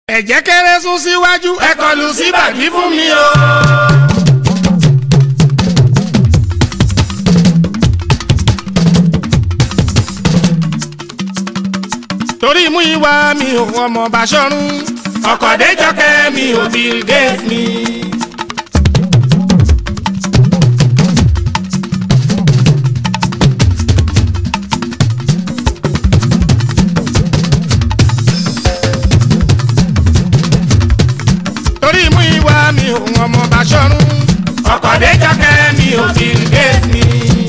ẹ̀jẹ̀ kéré sún síwájú ẹ kọlù sí bàbí fún mi o. torí mú ìwà mi ò ọmọ Bàṣọ̀run ọ̀kọ̀déjọ́kẹ́ mi ò Bill Gates mi. torí mú ìwà mi ò ọmọ Bàṣọ̀run ọ̀kọ̀déjọ́kẹ́ mi ò Bill Gates mi.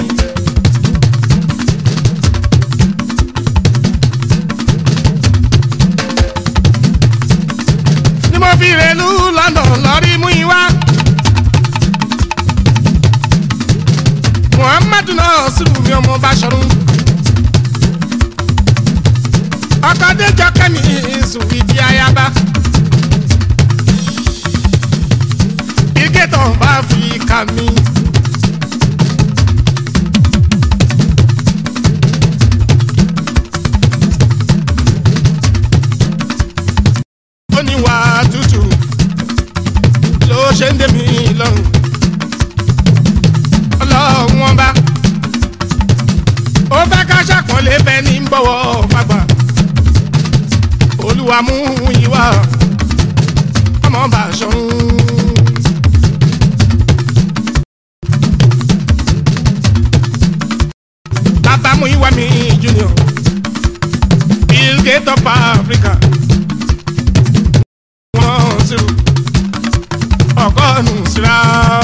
ni mo fi rèlú London lọ́rí mú ìwà. Muhammadu náà sùrù mi ọmọ Bàṣọ̀run. ọ̀kọ̀déjọ́kẹ́ mi sùn ìdí ayaba. ìgẹ́tọ̀ bá fi kà mí. ó ní wà tútù ló ṣe ń dé mi lọ́rùn. ọlọ́run wọn bá ó fẹ́ ká ṣàpọ́nlé bẹ́ẹ̀ ní bọ́wọ́ fagbà. olúwa mú yín wá ọmọ Bàṣọ̀run. bàbá mú ìwà mi junior Bill Gates of Africa wọ́n zero ọgọ́rùn-ún síra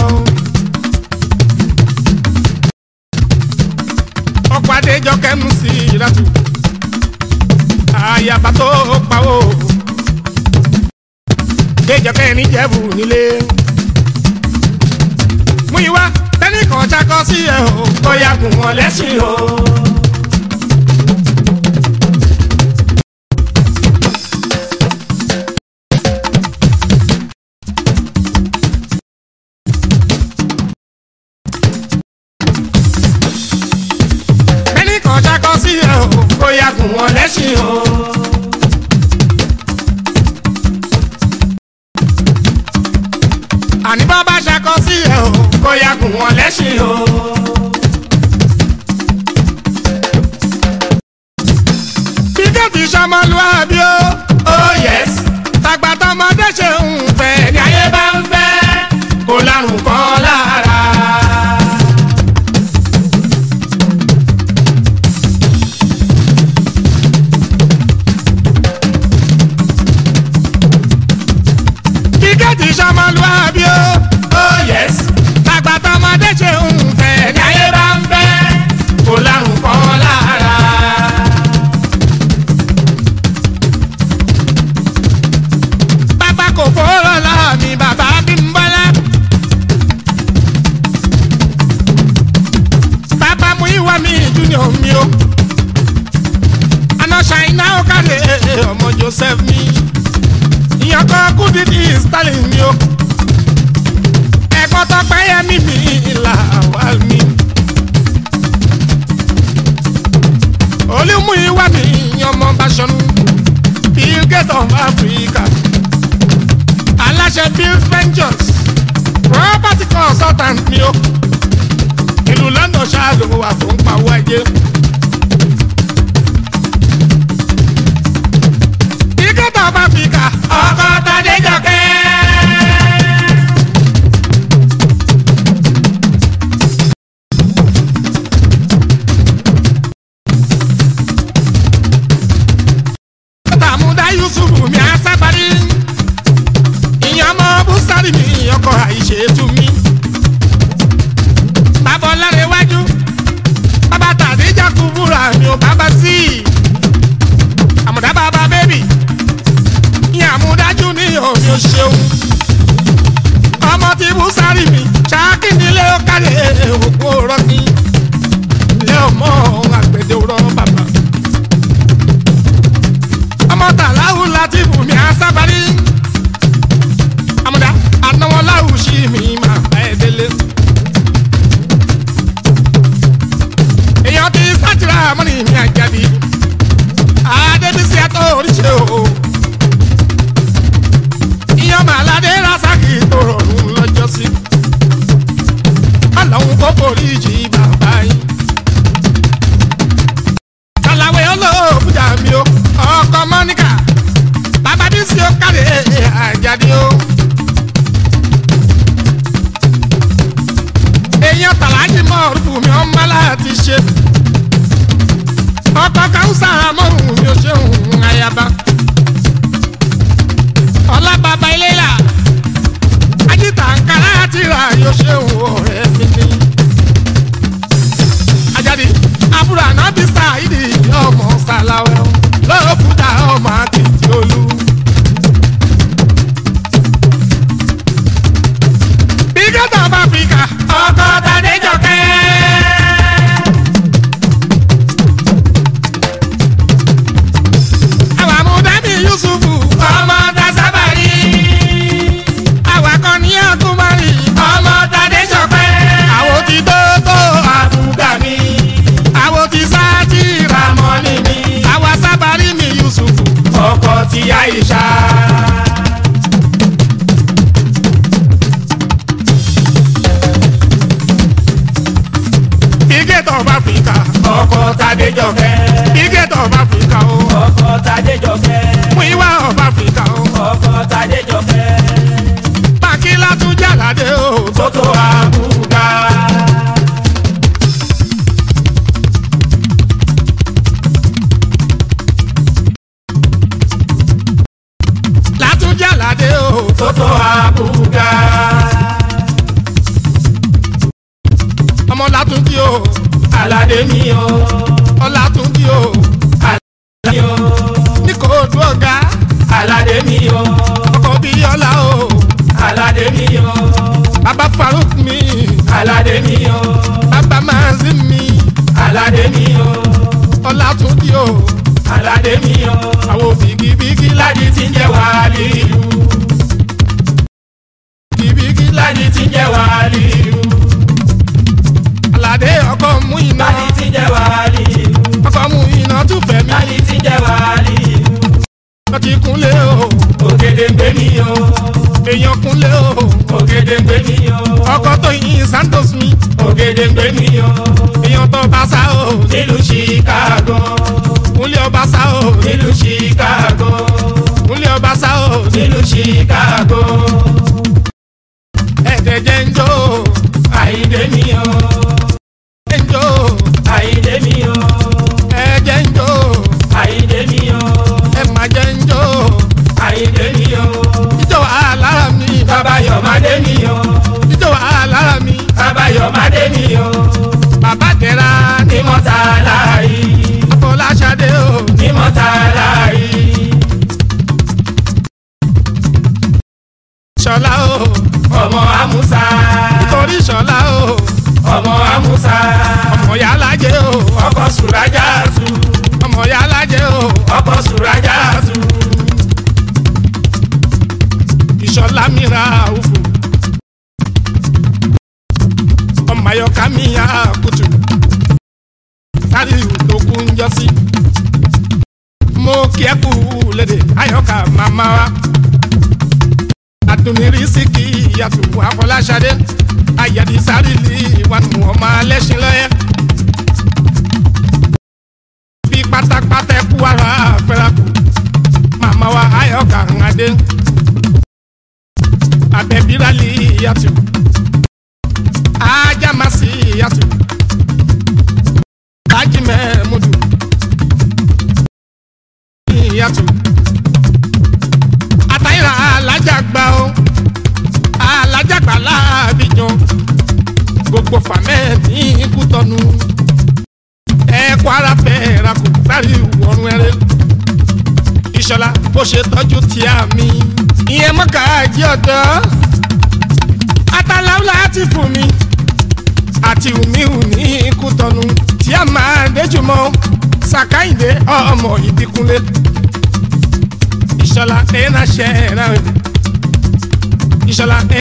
ọkọ̀ adéjọ́ kẹ́nu sí ìlàtú àyàbá tó pawó déjọ́ kẹ́ni jẹ́bù nílé mú ìwà tẹ́nìkan ṣakọ sí ẹ̀ o bóyá gùn wọn lẹ́sìn o. tẹ́nìkan ṣakọ sí ẹ̀ o bóyá gùn wọn lẹ́sìn o. àní bá bá ṣakọ sí ẹ̀ o bóyá gùn wọn lẹ́sìn o. bíkẹ́tì sọmọlúwàbí o. oh yes. tàgbàtàmọdé ṣe ń fẹ́ ní ayé bá ń fẹ́ kó lárùn kan lára. bíkẹ́tì sọmọlúwàbí o. oh yes. tàgbàtàmọdé ṣe ń fẹ́ ní ayé bá ń fẹ́ kó lárùn kan lára. bàbá kò fọ́rọ̀ láàmì bàbá bí ń bọ́lá. bàbá mú ìwà mi junior mi o. àná ṣàìná ó kálẹ̀ ọmọ Joseph mi. ìyàn kan kú dídí Stalin mi o. ẹ̀kọ́ tọpẹ́ yẹ mí mi ìlà wà mí. olúmú ìwà mi ọmọ Bàṣọ̀run Bill Gates of Africa aláṣẹ bill ventures property consultant ni ó ìlú London ṣáàlù wà fún pawó ẹjẹ. ìkẹta bá fi kà ọkọ Tadéjọkẹ́. tàmúdá Yusuf mi àṣàbárí ìyẹn ọmọ búsárì mi ọkọ àìṣètú mi. bàbá ọlọ́rẹ̀ iwájú bàbá tàdíjà kú búra mi ò bàbá sí i. àmùdá bàbá bébì ìyẹn àmúdájú ní omi ò ṣeun. ọmọ tí búsárì mi ṣáàkì nílé ó kálẹ̀ òkú rọ́ọ̀kì. ilé ọmọ àgbẹ̀dẹ òrọ̀ bàbá. ọmọ tàláhùn láti bùnmi àṣàbárí amúdá anáwó láwùsí mi máa bá ẹ délé. èèyàn ti sátìrà mọ́nì mi àjàdí adébísí àtọ́ oríṣi o. àjàdí o. èèyàn tàlájì mọ́ọ̀rùfù mi ọmọ láti ṣe. ọkọ̀ káwùsà mọ́rùn mi ò ṣe òun àyàbá. ọlá bàbá ilé là ajíta nkàrà àti rà yóò ṣe òun ọ̀rẹ́ mi ní. àjàdí àbúrò ànábì sáìdì ọmọ sàlàwẹ̀ lọ́wọ́ fúdà ọmọ àti tìolú. Bígẹ́tà of Africa. ọkọ tadéjọkẹ́. Àwọn àmúdání Yusufu. ọmọ tasabari. Àwọn akọni Akumari. ọmọ tadéjọkẹ́. Àwọn ti Tótó. àbúgàmí. Àwọn ti Sátìrà. ramọ́ni mi. Àwọn sábàrí mi Yusufu. ọkọ ti àyíṣà. Bígẹ́tà of Africa. ọkọ tadéjọkẹ́. Bígẹ́tà of Africa o. ọkọ tadéjọkẹ́. Muiwa of Africa o. ọkọ tadéjọkẹ́. Bàkílá tún jàládé o. tótó àbúgà. Látún jàládé o. tótó àbúgà. Ọmọ Látúndí o. aládé mi o. Ọlátúndí o. mi o. Ní kò dún ọ̀gá. aládé mi o. Ọkọ̀ bíi ọlá o. aládé mi o. Bàbá Faruk mi. aládé mi o. Bàbá Mazin mi. aládé mi o. Ọlátúndí o. aládé mi o. Àwọn bìgìbìgì ládi tí ń jẹ́ wàhálì ìlú. bìgìbìgì ládi tí ń jẹ́ wàhálì ìlú. Àlàdé ọkọ̀ mú iná. ládi tí ń jẹ́ wàhálì ìlú. Ọkọ̀ mú iná tún fẹ̀ mí. ládi tí ń jẹ́ wàhálì ìlú. Wọ́n ti kúnlé o. ògèdè ń gbé mi o. Èèyàn kúnlé o. ògèdè ń gbé mi o. Ọkọ̀ tó yin Santos mi. ògèdè ń gbé mi o. Èèyàn tó bá sá o. nílùú chicago. Kúnlé ọba sá o. nílùú chicago. Kúnlé ọba sá o. nílùú chicago. Ẹ̀dẹ̀ jẹ́ ń jó. àyíndé mi o. Jẹ́ ń jó. àyíndé mi o. Ẹ̀jẹ̀ ń jó. àyíndé mi o. Ẹ má jẹ́ ń jó. àyíndé mi o. Ijó àlára mi. bàbá yọ̀mádé mi o. Ijó àlára mi. bàbá yọ̀mádé mi o. Bàbá tẹ̀ra ní mọ́tà láàyè. Fọláṣadé o. ní mọ́tà láàyè. Ṣọlá o. ọmọ amúsá. Torí Ṣọlá o. ọmọ amúsá. Ọmọ Yálájé o. ọkọ sùrájà tù. Ọmọ Yálájé o. ọkọ sùrájà tù. Ìṣọ̀lá mi ra òfò. Ọmọ Ayọ̀ká mi yá kùtù. Sáré tó kú ń jọ sí. Mo kí ẹ kú lédè Ayọ̀ká màmá wa. Àdùnnírí sí kí ìyàtọ̀ Afọláṣadé. Ayẹ̀dí sáré lè wà nù ọmọ alẹ́sìn lọ́yẹ́. Bí pátápátá ẹ kú ara fẹ́rakù. Màmá wa Ayọ̀ká ń adé abẹ́bírálì yàtò ajamasi yàtò ajimẹ mudu yàtò àtàyìnrà alájàgbá o alájàgbá láàbíjọ gbogbo fàmẹ́ ní kútọ́nu ẹ̀kọ́ ara fẹ́ rakò sáré wọ̀rùn ẹ̀rẹ́ ìṣọ̀lá bó ṣe tọ́jú tíá mi ìyẹn mọ́kà jí ọ̀dọ́ ataláwo láti fún mi àti wùmíwù ní kútọ́nu tí a máa déjúmọ́ sàkáyìndé ọmọ ìbíkúnlé ìṣọ̀lá ẹ̀ náà ṣe é náà ìṣọ̀lá ẹ̀.